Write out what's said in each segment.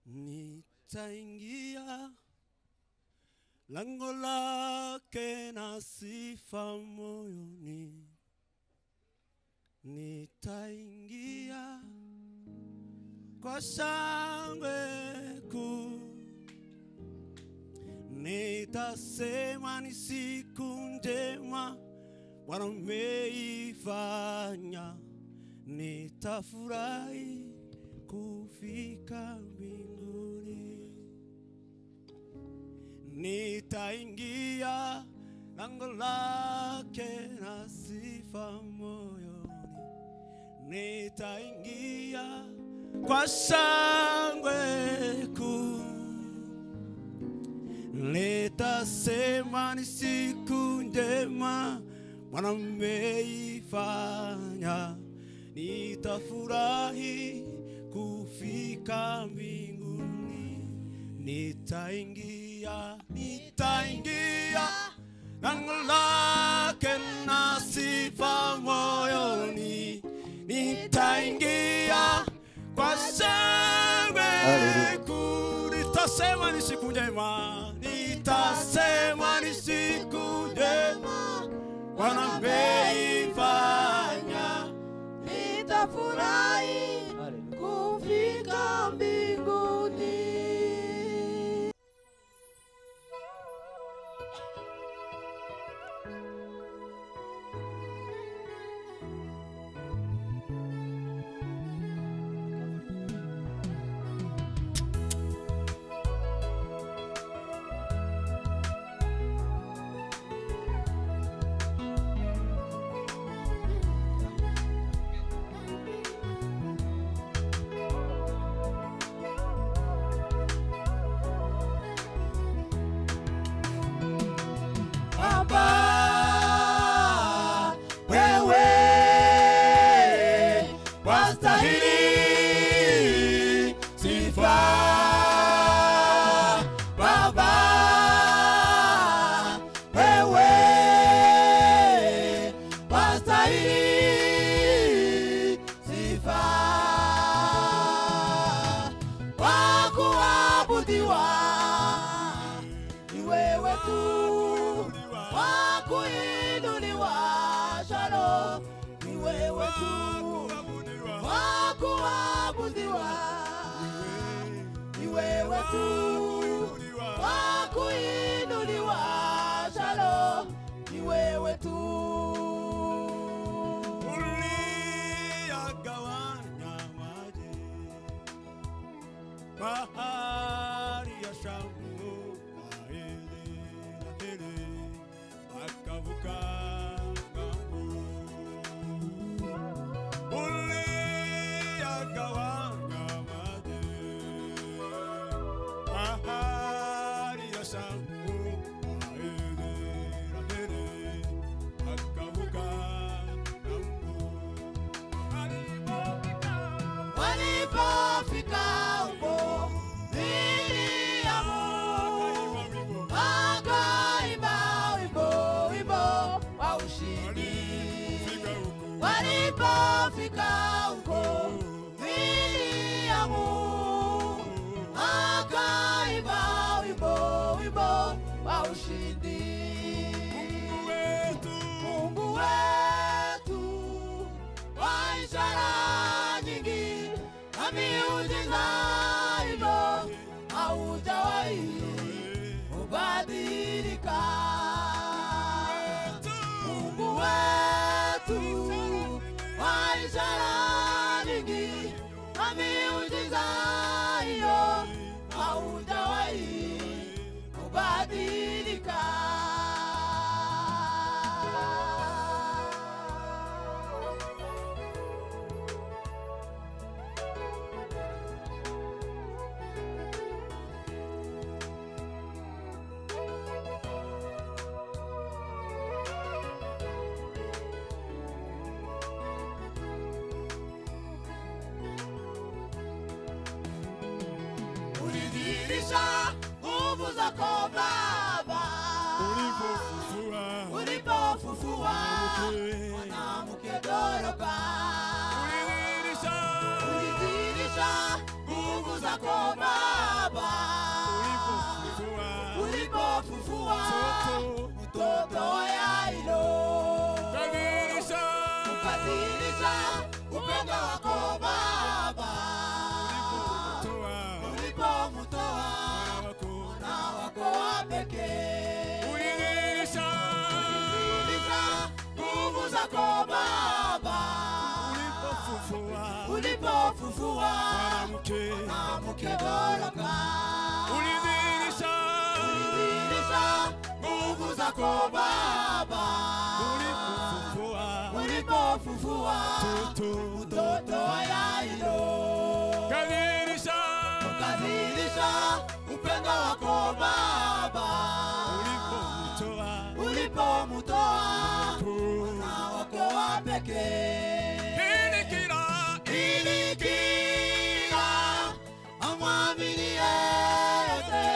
nitaingia lango lake na sifa moyoni, nitaingia kwa shangwe kuu, nitasema ni siku njema Bwana umeifanya, nitafurahi kufika mbinguni, nitaingia lango lake na sifa moyoni, nitaingia kwa shangwe kuu, nitasema ni siku njema Bwana umeifanya, nitafurahi kufika mbinguni, nitaingia, nitaingia lango lake na sifa moyoni, nitaingia kwa shangwe kuu, nitasema ni siku njema, nitasema ni siku njema Bwana ameifanya, nitafurahi kufika mbinguni. Baba, wewe wastahili sifa. Baba, wewe wastahili sifa. Wa kuabudiwa ni wewe tu, wa kuinuliwa Shalom, ni wewe tu, wa kuabudiwa ni wewe tu, wa kuinuliwa Shalom, ni wewe tu. Uliyagawanya maji bahari ya Shamu Wahindi na Hili wakavuka ng'ambo. Uliyagawanya maji bahari ya Shamu Wahindi na Hili wakavuka ng'ambo. Walipofika huko Miriamu akaimba wimbo wimbo wa ushindi. Walipofika huko Miriamu akaimba wimbo wimbo wa ushindi. Mungu wetu wa ishara nyingi na miujiza hivyo haujawahi kubadilika. Mungu wetu wa ishara nyingi na miujiza hiyo haujawahi kubadilika. ulidhihirisha nguvu zako Baba ulipofufua mwanamke Doroka, ulidhihirisha nguvu zako Baba mkedoroka ulidhihirisha ulidhihirisha nguvu zako Baba ulipofufua ulipofufua mtoto mtoto wa Yairo kadhihirisha ukadhihirisha upendo wako Baba ulipomtoa ulipomtoa ku na wako wa pekee ili kila ili kila amwamini yeyote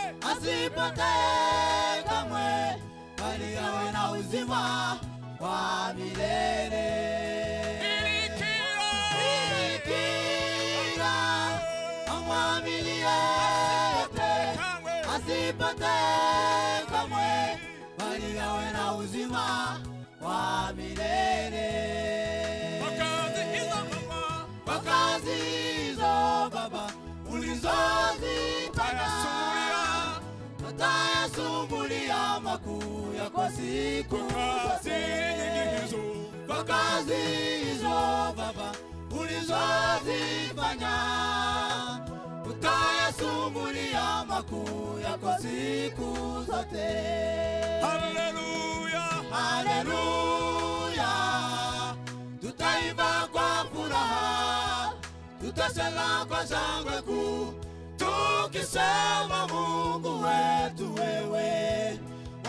asipotee kamwe, bali awe na uzima wa milele. ili kila Ili kila amwamini yeyote kamwe asipotee kamwe, bali awe na uzima wa milele wakazi hizo mama kwa kazi hizo Baba ulizozifanya, tayasumulia natayasumbulia makuu yako siku kazi nyingi zote. hizo Kwa kazi hizo Baba ulizozifanya, utayasumbulia makuu yako siku zote. haleluya Haleluya, tutaimba kwa furaha, tutasema kwa shangwe kuu, tukisema Mungu wetu wewe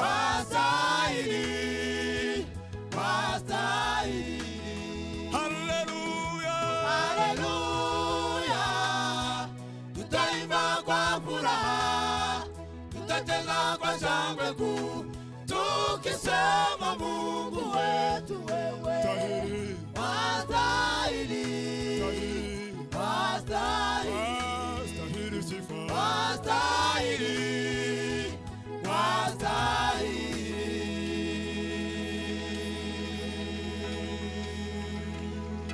wastahili, wastahili. haleluya Haleluya, tutaimba kwa furaha, tutacheza kwa shangwe kuu, tukisema Mungu wetu wewe tahiri wastahili, tahiri wastahili, astahili sifa wastahili, wastahili.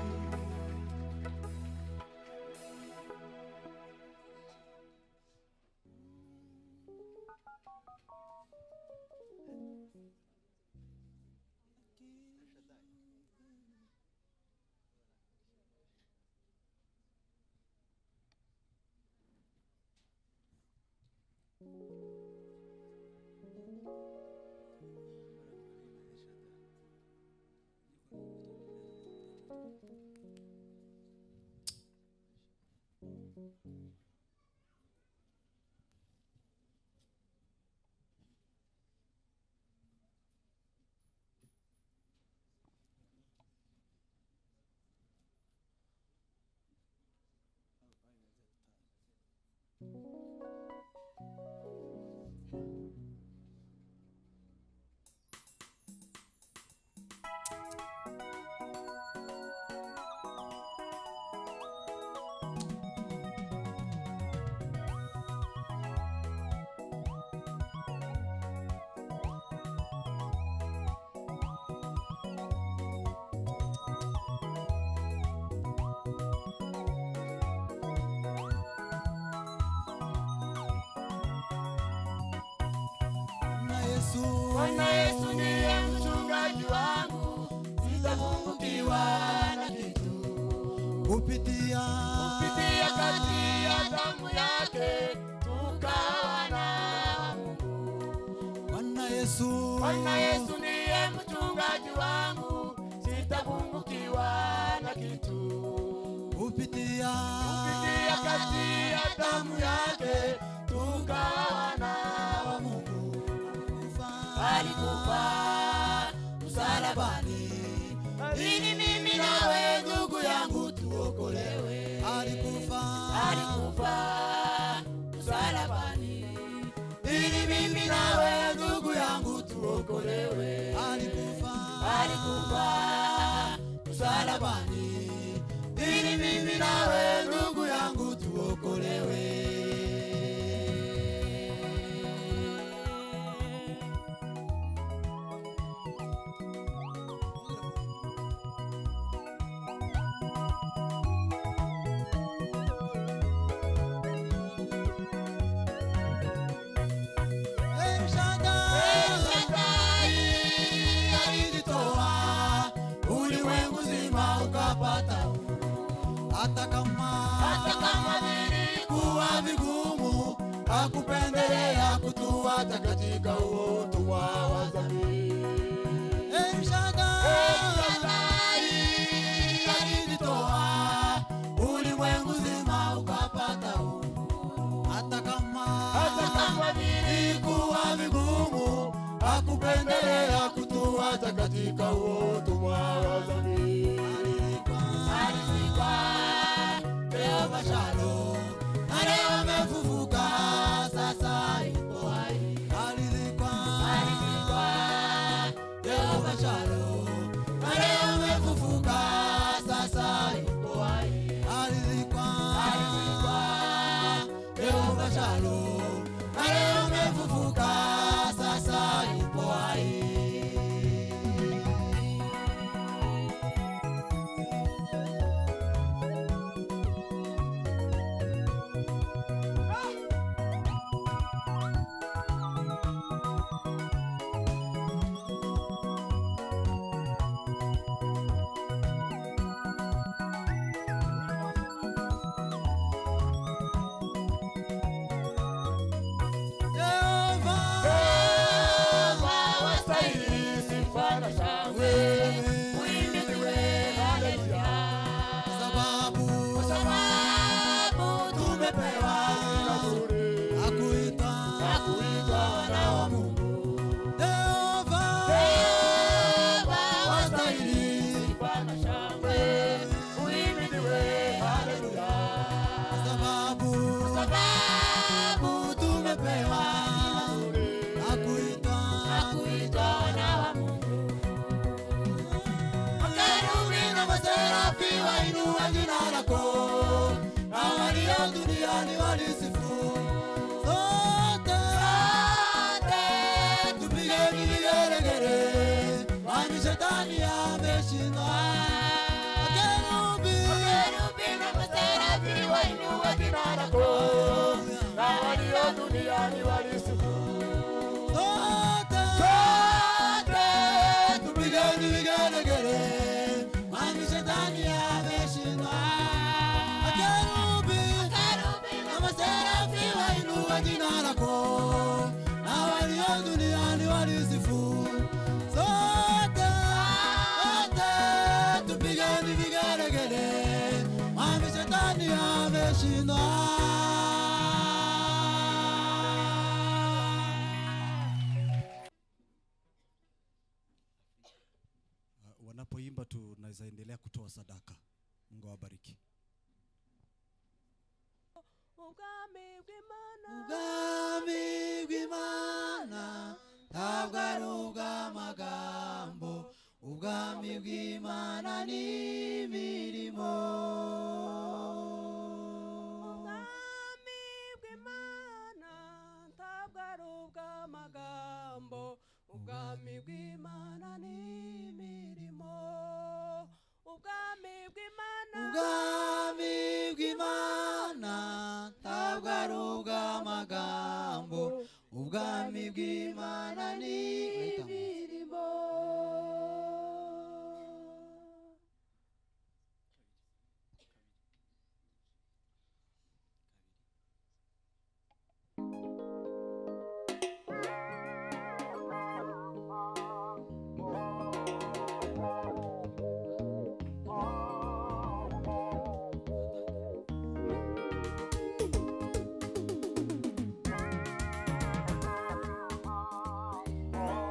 Bwana Yesu, Bwana Yesu ndiye mchungaji wangu, sitapungukiwa na kitu. kupitia Kupitia kati ya damu yake tukawa na Mungu. Bwana Yesu, Bwana Yesu ndiye mchungaji wangu, sitapungukiwa na kitu. kupitia Kupitia kati ya damu yake tukawa na Mungu. Alikufa msalabani ili mimi nawe ndugu yangu tuokolewe. alikufa Alikufa msalabani ili mimi nawe ndugu yangu tuokolewe. alikufa Alikufa msalabani ili mimi nawe ndugu yangu tuokolewe. El Shaddai alijitoa ulimwengu zima ukapata hata kama akupendelea kutuacha katika uoto wa wazambi. El Shaddai alijitoa ulimwengu zima ukapata uhuru. hata kama hata kama vilikuwa vigumu, akupendelea kutuacha katika uoto wa wazambi. Alizikwa Jehova Shalom, na leo amefufuka, sasa yupo hai. alizikwa Alizikwa Jehova Shalom, na leo amefufuka, sasa yupo hai. alizikwa Alizikwa Jehova Shalom, na leo amefufuka, sasa yupo hai. Yehova wastahili sifa na shangwe, uhimidiwe, haleluya. sababu Sababu tumepewa jina zuri akuita la kuitwa wana wa Mungu. Yehova Wastahili sifa na shangwe, uhimidiwe, haleluya. sababu Sababu tumepewa jina zuri akuita la kuitwa wana wa Mungu. Makerubi na maserafi wainua jina lako, na walio duniani walisifu. sote Sote tupigeni vigelegele, kwani shetani ameshindwa. Makerubi Makerubi na maserafi wainua jina lako, na walio duniani walisifu. sote Sote tupigeni vigelegele, kwani shetani ameshindwa. Makerubi na maserafi wainua jina lako, na walio duniani walisifu. sote Sote tupigeni vigelegele, kwani shetani ameshindwa. Uh, wanapoimba tunaweza endelea kutoa sadaka. Mungu awabariki. ubwami bw'imana ubwami bw'imana ntabwo ari ubw'amagambo ubwami bw'imana ni imirimo ubwami bw'imana ntabwo ari ubw'amagambo ubwami bw'imana ni imirimo ubwami bw'imana ubwami bw'imana ntabwo ari ubw'amagambo ubwami bw'imana ni imirimo ubwami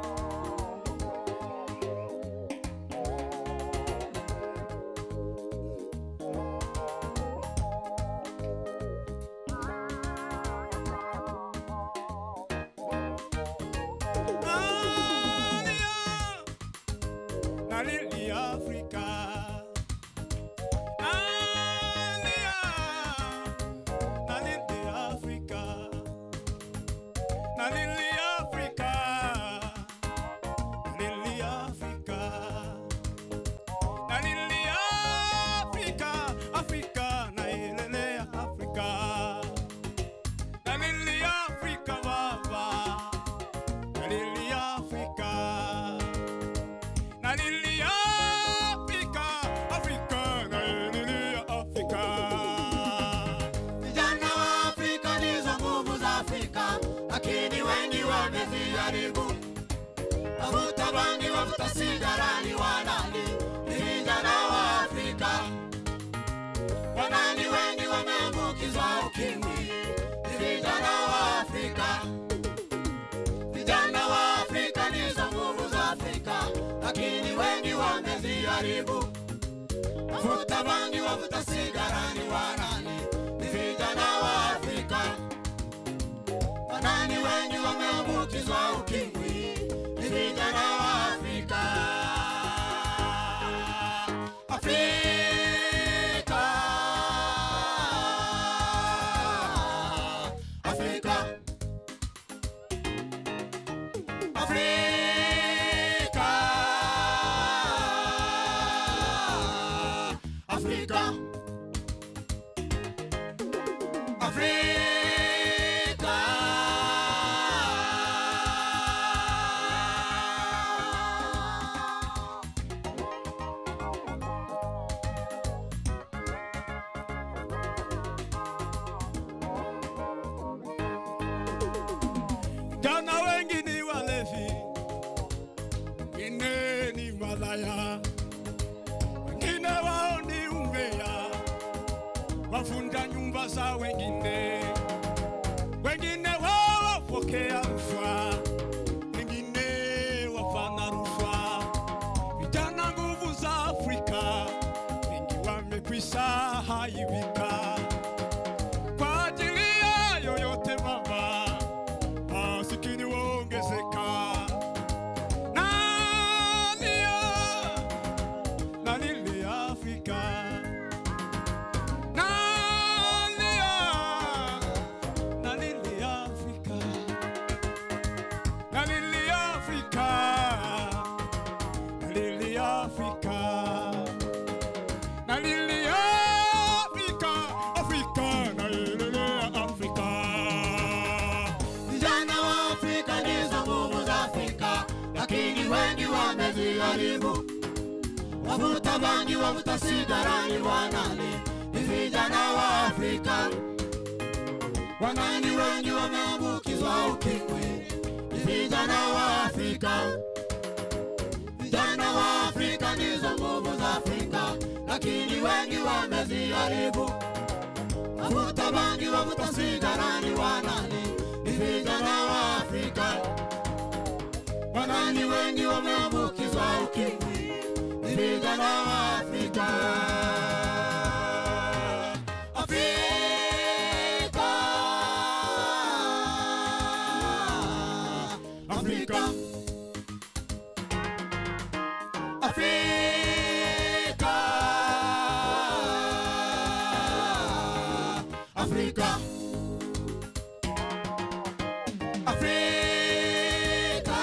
wavuta bangi, wavuta sigara ni wanani? Ni vijana wa Afrika. Wanani wengi wameambukizwa ukimwi? Ni vijana wa Afrika. Afrika. Afrika. Afrika. Afrika. Afrika. Jana wengi ni walevi, wengine ni malaya, wengine wao ni umbea, wavunja nyumba za wengine, wengine wao wapokea rushwa, wengine wafanya rushwa. Vijana nguvu za Afrika, wengi wamekwisha haibika kwa ajili ya yoyote baba masikini waongezeka. Nalia, nalilia Afrika. Nalia, nalilia Afrika. Nalilia Afrika. Nalilia Afrika. Nalilia Afrika. Afrika, nalilia Afrika. Vijana wa Afrika ndizo nguvu za Afrika, lakini wengi wameziharibu. Wavuta bangi, wavuta sigara ni wanani? Ni vijana wa Afrika. Wanani wengi wameambukizwa ukimwi? Ni vijana wa Afrika. Vijana wa Afrika ndizo nguvu za Afrika, lakini wengi wameziharibu. Wavuta bangi, wavuta sigara ni wanani? Ni vijana wa Afrika. Wanani wengi wameambukizwa ukimwi? Ni vijana wa Afrika. Afrika. Afrika. Afrika. Afrika. Afrika.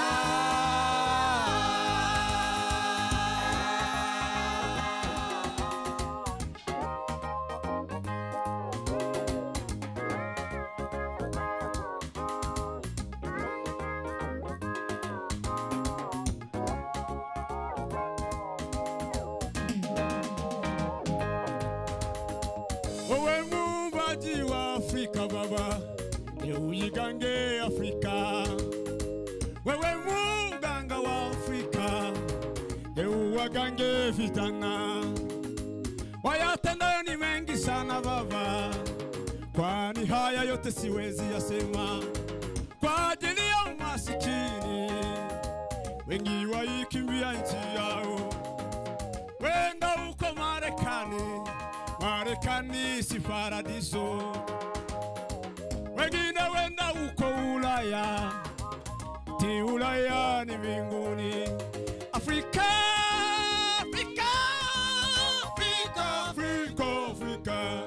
Wewe muumbaji wa Afrika Baba, ni uigange Afrika. Wewe muganga wa Afrika, ni uwagange vijana. Wayatendayo ni mengi sana Baba, kwani haya yote siwezi yasema kwa ajili ya masikini. Wengi waikimbia nchi yao, wenda huko Marekani. Marekani si paradiso, wengine wenda huko Ulaya, ti Ulaya ni mbinguni. Afrika, Afrika, Afrika, Afrika, Afrika.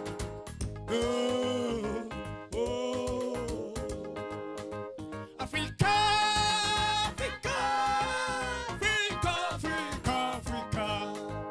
Oh, oh. Afrika, Afrika, Afrika, Afrika, Afrika.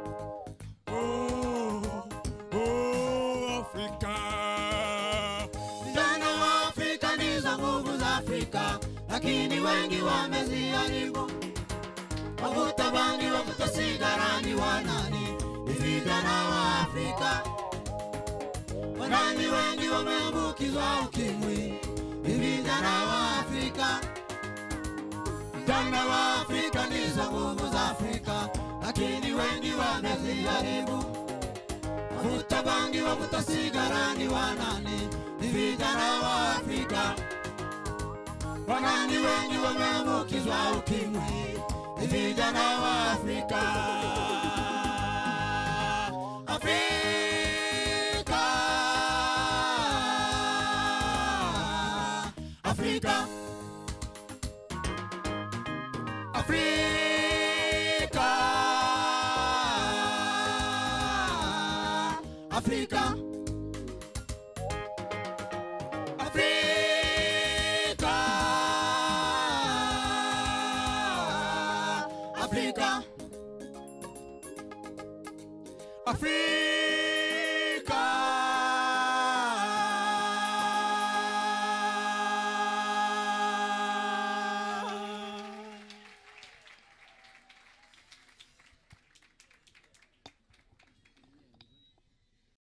Oh, oh, Afrika. Vijana wa Afrika ndizo nguvu za Afrika, lakini wengi wameziharibu. Wavuta bangi, wavuta sigara ni wanani? Ni vijana wa Afrika. Wanani wengi wameambukizwa ukimwi? Ni vijana wa Afrika. Vijana wa Afrika ndizo nguvu za Afrika, lakini wengi wameziharibu. Wavuta bangi, wavuta sigara ni wanani? Ni vijana wa Afrika. Wanani wengi wameambukizwa ukimwi? Ni vijana wa Afrika. Afrika Afrika Afrika Afrika Afrika Afrika